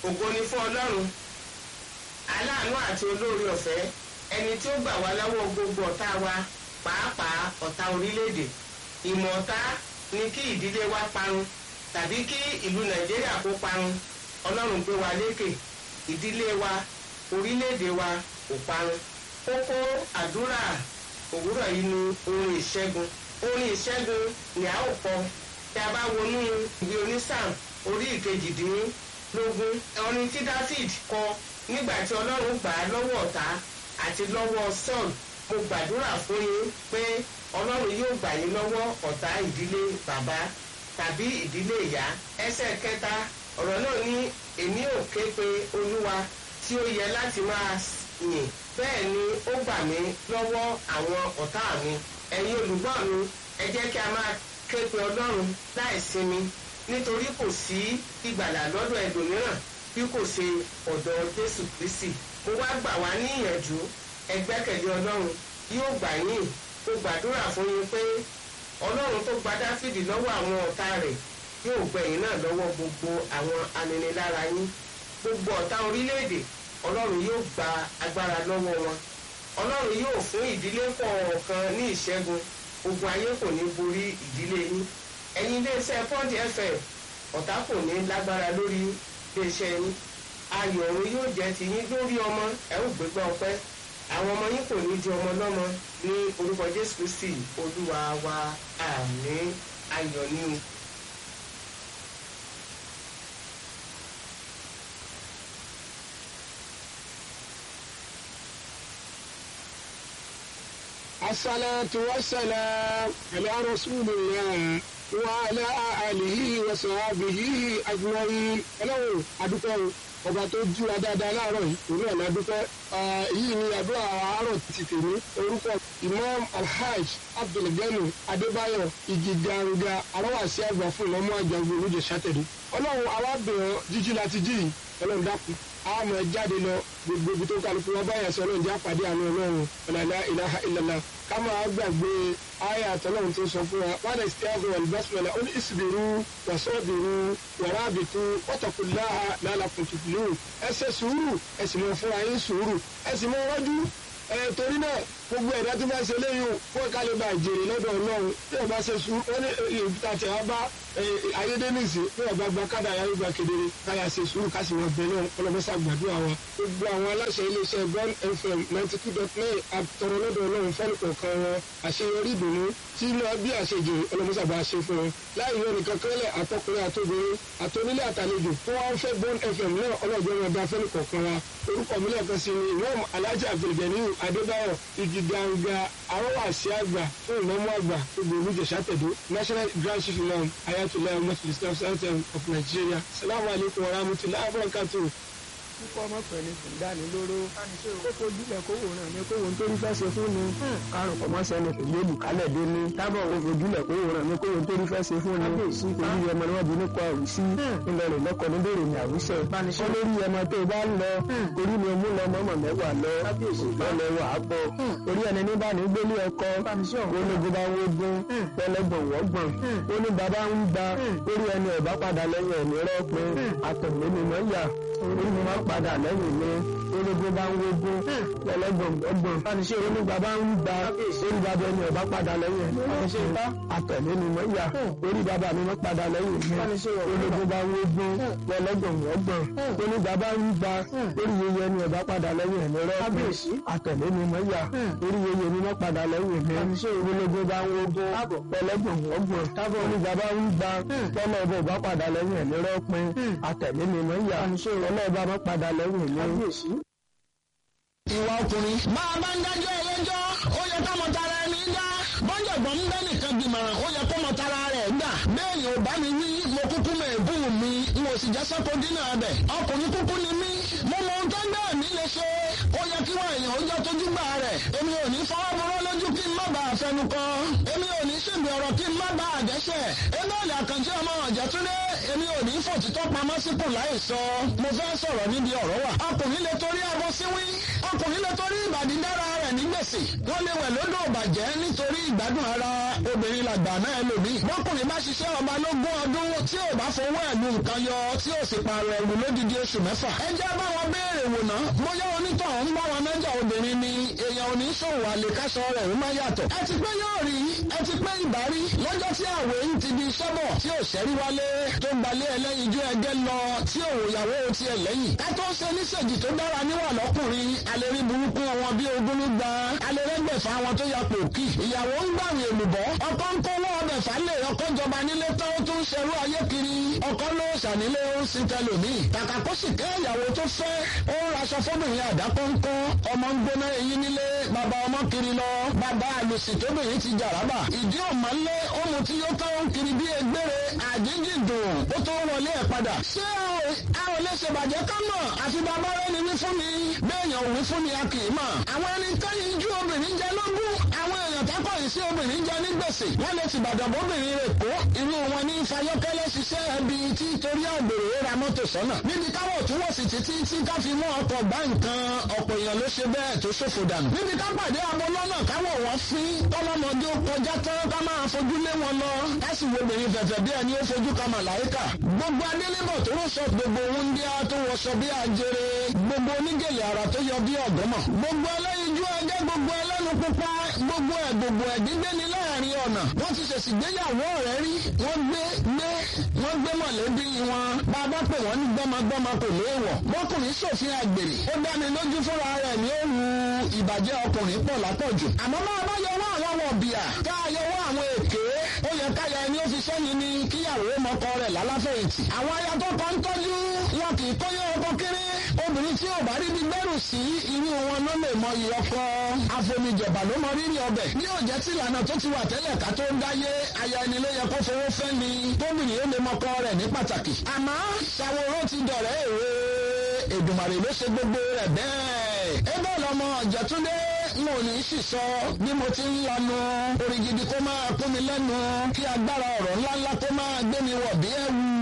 ògo ni fún ọlọ́run aláàánú àti olóore ọ̀fẹ́ ẹni tí ó gbà wá lọ́wọ́ gbogbo ọ̀tá wa pàápàá ọ̀tá orílẹ̀-èdè ìmọ̀ ọ̀tá ni kí ìdílé wa parun tàbí kí ìlú nàìjíríà kó parun ọlọ́run gbé wa lékè ìdílé wa orílẹ̀-èdè wa kò parun kókó àdúrà òwúrọ̀ yìí ni orin ìṣẹ́gun orin ìṣẹ́gun ni a ó kọ tí a bá wọnú ìwé onísàm orí ìkejìdínlógún orin tí david kọ nígbà tí ọlọ́run gbà á lọ́wọ́ ọ̀tá àti lọ́wọ́ saul mo gbàdúrà fún yín pé ọlọ́run yóò gbà yín lọ́wọ́ ọ̀tá ìdílé bàbá tàbí ìdílé ìyá ẹsẹ̀ kẹta ọ̀rọ̀ náà ní èmi ò ké pe olúwa tí ó yẹ láti máa yìn bẹ́ẹ̀ ni ó gbà mí lọ́wọ́ àwọn ọ̀tá mi ẹ̀yin olùgbọ́ mi ẹ jẹ́ kí a máa ké pe ọlọ́run láì sinmi nítorí kò sí ìgbàlà lọ́dọ̀ ẹlòmíràn bí kò ṣe ọ̀dọ̀ jésù kristi mo wá gbà wá ní ìyànjú ẹ gbẹ́kẹ̀lé ọlọ́run yóò gbà yín mo gbàdúrà fún yín pé ọlọ́run tó gba dáfídì lọ́wọ́ àwọn ọ̀tá rẹ̀ yóò gbẹ̀yìn náà lọ́wọ́ gbogbo àwọn aninilára yín gbogbo ọ̀tá orílẹ̀-èdè ọlọ́run yóò gba agbára lọ́wọ́ wọn ọlọ́run yóò fún ìdílé kọ̀ọ̀kan ní ìṣẹ́gun ogun ayé kò ní borí ìdílé yín ẹ̀yin iléeṣẹ́ pọ́ǹdì fm ọ̀tá kò ní lágbára lórí iléeṣẹ́ yín ayọ̀ ọ̀run yóò jẹ́ ti yín lórí ọmọ ẹ̀ ò gbégbá ọpẹ́ àwọn ọmọ yín kò ní di ọmọ lọ́mọ ní orúkọ jésù kristi olúwa wa àmín ayọ̀ ní o. الصلاة والسلام على رسول الله وعلى آله وصحبه أجمعين. Ọlọ́run adúpẹ́ o ọba tó jí wa dáadáa láàárọ̀ yìí òun náà la dúpẹ́ yìí ni àdúrà àárọ̀ ti tèmi orúkọ Imam Alhaj Abdulgani Adébáyọ̀ Igiganga aláwàsí àgbà fún ìmọ̀mú àjàgbé olóje sátẹ̀dé Ọlọ́run alábẹ̀rẹ̀ jíjí láti jí yìí Ọlọ́run dákun àmọ́ jáde lọ gbogbo ibi tó kálukú wọn báyà sọ Ọlọ́run jẹ́ àpàdé àánú Ọlọ́run ọ̀làlá ilaha illallah ká máa gbàgbé àyà àtọ́lọ́run tó sọ fún wa wọn lè ṣe àgọ́ ìbásùmọ̀lá ó ní ìsìbìrú wàsọ́ọ̀bìrú wàràbìtú wọ́tàkùnláha lálàkùntùkùlù ẹ ṣe sùúrù ẹ sì mọ fúnra yín sùúrù ẹ sì mọ rọ́jú ẹ torí náà gbogbo ẹ̀dá tó bá ṣe léyìn fún ẹ̀ka lè ba ìjèrè lọ́dọ̀ ọlọ́run tí ẹ bá ṣe sùúrù wọ́n ní ìta tí a bá ayédèmísì bí ọba gba kádà ayé gba kedere káyà ṣe sùúrù ká sì mọ bẹ́ẹ̀ náà ọlọ́mọṣà gbàdúrà wa gbogbo àwọn aláṣẹ iléeṣẹ́ Bond FM ninety two dot nine àtọ̀rọ̀ lọ́dọ̀ ọlọ́run fẹ́ẹ́ kọ̀ọ̀kan wọn àṣeyọrí ìdùnnú tí iná bí àṣejù ọlọ́mọṣà bá ṣe fún wọn láì yọ nìkan kẹ́lẹ̀ àtọkùnrin àtobìnrin àtonílé àtàlejò tó wá ń fẹ́ Bond FM náà ọlọ́jọ́ wọn bá fẹ́ẹ́ kọ̀ọ̀kan wa orúkọ mi lẹ́ẹ̀kan sí ni imam alhaji abdulganiyu adébáyọ̀ igi ganga arọ́wàsí àgbà fún ìmọ̀mú àgbà gbogbo olùjẹ̀sà tẹ̀dó national grand chief imam ayatollah muslim islam center of nigeria salamu alaykum wa rahmatulahi wa barakatuh kíkọ́ ọmọ pẹ̀lú ìdánilóró kó fojúlẹ̀ kó wò ràn mí kó wò nítorí fẹ́ ṣe fún mi kárùn kọ́ mọ́sẹ́ni kò gbé olùkálẹ̀ dé ní tábọ̀ kó fojúlẹ̀ kó wò ràn mí kó wò nítorí fẹ́ ṣe fún mi orí ọmọ ni wọ́n bí nípa àwùsí ńlọ rẹ̀ lọ́kọ̀ ní bèrè ní àwùsẹ̀ kọ́ lórí ọmọ tó bá ń lọ orí mi mú lọ mọ́mọ́ mẹ́wàá lọ lọ́lẹ̀ wà á bọ̀ orí ẹni ní bá ní gbélé ọkọ ológun bá wógun pẹlẹgbọ̀n wọ́gbọ̀n ó ní bàbá ń gba orí ẹni ọ̀bá padà lẹ́yìn ẹ̀mí rọ́pin àtọ̀mí ni mọ́ yà orí mi máa padà lẹ́yìn mi ológun bá ń wógun lẹ́lẹ́gbọ̀n ọgbọ̀n fániṣẹ́ onígbà bá ń gba orí bàbá ẹni ọ̀bá padà lẹ́yìn mi àtẹ̀lé ni mo yà orí bàbá mi máa padà lẹ́yìn mi ológun bá ń wógun lẹ́lẹ́gbọ̀n ọgbọ̀n onígbà bá ń gba orí yeye ẹni ọ̀bá padà lẹ́yìn mi rọ́ọ̀pẹ̀ àtẹ̀lé ni mo yà orí yeye mi máa padà lẹ́yìn mi ológun bá ń wógun lẹ́lẹ́gbọ̀n ọgbọ̀n onígbà bá ń gba lọ́nà ọba ọba padà lẹ́yìn mi rọ́ọ̀pẹ̀ àtẹ̀lé ni mo yà ọlọ́ọ̀bá máa padà lẹ́yìn mi ìwà ọkùnrin. bá a bá ń dájọ́ ẹlẹ́jọ́ ó yẹ ká mọ tara ẹni dá bọ́jọ̀gbọ́n ń bẹ́ nìkan gbìmọ̀ràn ó yẹ kó mọ tara rẹ̀ gbà. bẹ́ẹ̀ni ò bá mi wí mo kúkú mọ ẹ̀bùn mi n ò sì jẹ́ sọ́kò dínà bẹ̀. ọkùnrin kúkú ni mí mo mọ ohun tó ń bẹ́ẹ̀ mi lè ṣe. ó yẹ kí wọ́n èèyàn ó jọ tójú gbà rẹ̀. èmi ò ní fọwọ́ burú lójú kí n má bàa fẹnu kọ. èmi ò ní ṣègbè ọ̀rọ̀ kí n má bàa dẹ́ṣẹ̀. èmi ò lè àkànjẹ́ ọmọ ọ̀jẹ̀túndé èmi ò ní fòtítọ́ pamọ́ síkùn láì sọ. mo fẹ́ sọ̀rọ̀ níbi ọ̀rọ̀ wà. ọkùnrin lè torí abọ́ síwí. ọkùnrin lè torí ìbàdí dára rẹ̀ ní gbèsè wọ́n lè wẹ̀ lódò bàjẹ́ nítorí ìgbádùn ara obìnrin làgbà náà lòmí. bọ́kùnrin bá ṣiṣẹ́ ọba lógún ọdún tí ò bá fowó ẹ̀lú nǹkan yọ tí ò sì pààrọ̀ ẹ̀rù lódìdí oṣù mẹ́fà. ẹ jẹ́ bá wọn béèrè wò ná bóyá onítọ̀hún ń bá wọn nájà obìnrin ni èèyàn ò ní ṣòwò àlèkáṣọ rẹ̀ ó má yàtọ̀. ẹ ti pé yóò rí ẹ ti pé ìbárí lọ́jọ́ tí àwẹ̀ ń ti di sọ́bọ̀ tí ò ṣẹ́rí wálé tó gbalẹ̀ ẹlẹ́yinjú ẹgẹ́ lọ tí òwòyàwó tiẹ̀ lẹ́yìn. ká tó ṣe níṣèjì tó dára níwà lọ́kùnrin alẹ́rí burúkú wọn bí ogún ló gba alẹ́rẹ́gbẹ̀fà wọn tó ya pòkì. ìyàwó ń gbàwé èlùbọ́ ọkọ ń kówó ọbẹ̀ falẹ̀ ọkọ jọba nílé tán ó tún ṣerú ayé kiri ọkọ ló ṣànílé ó ń sin tẹlòmíì. kàkà kó sì kẹ́ ìyàwó tó fẹ́ ó ń raṣọ fọ́bìnrin àdákọ́ńkọ́ ọmọ ń gbóná eyín nílé bàbá ọmọ kiri lọ bàbá àlùsì tóbìnrin ti jàrábà ìdí ọ̀mà ńlẹ̀ ó mu tí yóò tán ń kiri bí egbére àjíǹjì dùn ó tó wọlé ẹ̀ padà. ṣé a ò lè ṣèbàjẹ́ ká mọ̀ àfi bàbá rẹ̀ ni wí fún mi bẹ́ẹ̀yàn ò wí fún mi a kì í mọ̀. àwọn ẹni tẹ́yìn ju obìnrin jẹ lógún àwọn èèyàn tákọ̀ yìí sí obìnrin jẹ ní gbèsè wọ́n lè ti bàdàn bóbìnrin rẹ̀ kó irú wọn ní fayọ́kẹ́lẹ́ ṣiṣẹ́ ẹbí tí torí àgbèrè ra mọ́tò sọ́nà. níbi káwọ̀ tún wọ̀ sí títí tí ká fi mú ọkọ̀ gbá nǹkan ọ̀pọ̀ èèyàn ló ṣe bẹ́ẹ̀ tó ṣòfò dànù. níbi ká pàdé abo lọ́nà káwọ̀ wọ́n fín tọ́lọ́mọdé ó kọjá tán ká máa fojú lé wọn lọ ká sì wo obìnrin fẹ̀fẹ̀ bí ẹni ó fojú ka màláìkà. gbogbo adélébọ̀ tó rọ̀ sọ gbogbo wúndíá tó wọṣọ bí ajere gbogbo onígèlè ara tó yọ bí ọ̀gọ́mọ̀. gbogbo ẹlẹ́yinjú ẹgẹ́ gbogbo ẹlẹ́nu pupa gbogbo ẹ̀ gbogbo ẹ̀ gbígbé ni láàrin ọ̀nà. wọ́n ti ṣèṣì gbéyàwó rẹ̀ rí wọ́n gbé gbé wọ́n gbé mọ̀lẹ́bí wọn. bàbá pè wọ́n ní gbọ́mọgbọ́mọ kò léèwọ̀. bọ́kùnrin ṣòfin àgbèrè. ó dá mi lójú fúnra rẹ̀ ní òru ìbàjẹ́ ọkùnrin pọ̀ lápọ̀jù. àmọ́ máa bá yọwọ́ àwọn wọ̀bìà ká yọwọ́ àwọn èké ó yẹ káyà ẹni ó fi sẹ́ni ni kíyàwó mọ́kọ rẹ̀ lálàfẹ̀yìntì. àwọn aya tó kọ́ ń tọ́jú wọn kì í kóyè ọkọ kéré. obìnrin tí ò bá rí bí gbẹ́rù sí irú wọn ló lè mọ iye ọkọ. àfomijọba ló mọ rírì ọbẹ̀. ní òjẹ́ tí ìlànà tó ti wà tẹ́lẹ̀ ká tó ń dáyé aya ẹni ló yẹ kó fowó fẹ́ ni tóbìnrin ó lè mọ́kọ rẹ̀ ní pàtàkì. àmọ́ ṣàwòrán ti dọ̀rẹ́ èrè Èdùmàrè ló ṣe gbogbo rẹ̀ bẹ́ẹ̀. ebe lọmọ Ọ̀jẹ̀túndé n ò ní sì sọ bí mo ti ń lanu orí gidi kó máa kún mi lẹ́nu kí agbára ọ̀rọ̀ ńláńlá kó máa gbé mi wọ̀ bí ẹ̀wù